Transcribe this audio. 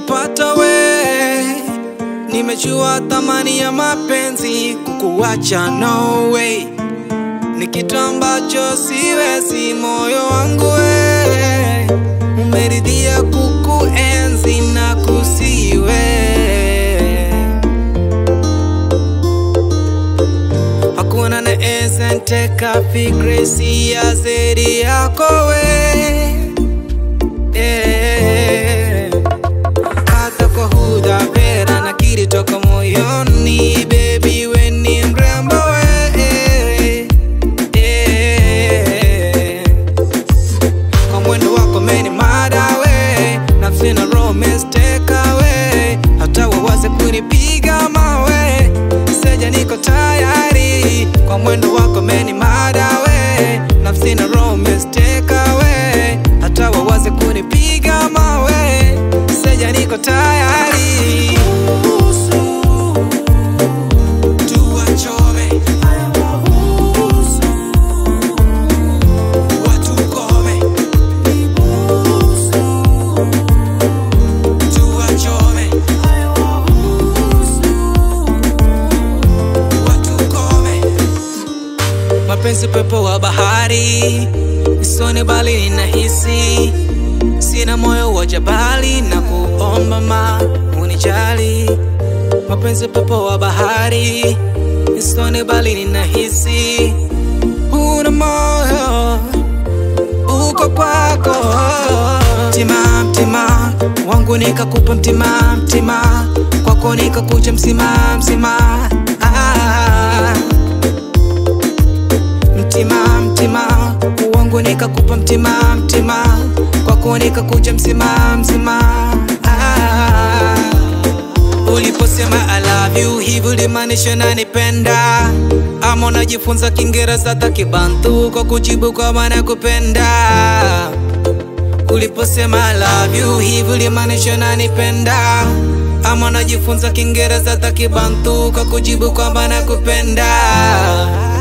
nimekupata we, nimejua thamani ya mapenzi, kukuacha no way ni kitu ambacho siwezi, moyo wangu we umeridhia kukuenzi na kusiwe hakuna naeza nteka fikra sia zaidi yako we Eh. hata kwa huda vera na kiri toka moyoni baby we ni mrembo we Eh. kwa mwendo wako meni mada we nafsi na romance take away hata wawaze kunipiga mawe seja niko tayari kwa mwendo wako meni mada we nafsi na romance take away hata wawaze kunipiga mawe seja niko tayari tuwachome watukome tuwachome watukome mapenzi pepo wa bahari isoni bali ninahisi sina moyo wa jabali na kuomba ma unijali mapenzi pepo wa bahari isoni bali ninahisi una moyo uko kwako mtima mtima wangu nikakupa mtima mtima kwako nikakuja msima msima ah. mtima mtima wangu nikakupa mtima mtima kwako nikakuja msima msima ah. Uliposema I love you hivi ulimaanisha nanipenda ama unajifunza Kiingereza hata Kibantu kwa kujibu kwa maana kupenda? Uliposema I love you hivi ulimaanisha nanipenda ama unajifunza Kiingereza hata Kibantu kwa kujibu kwa maana kupenda?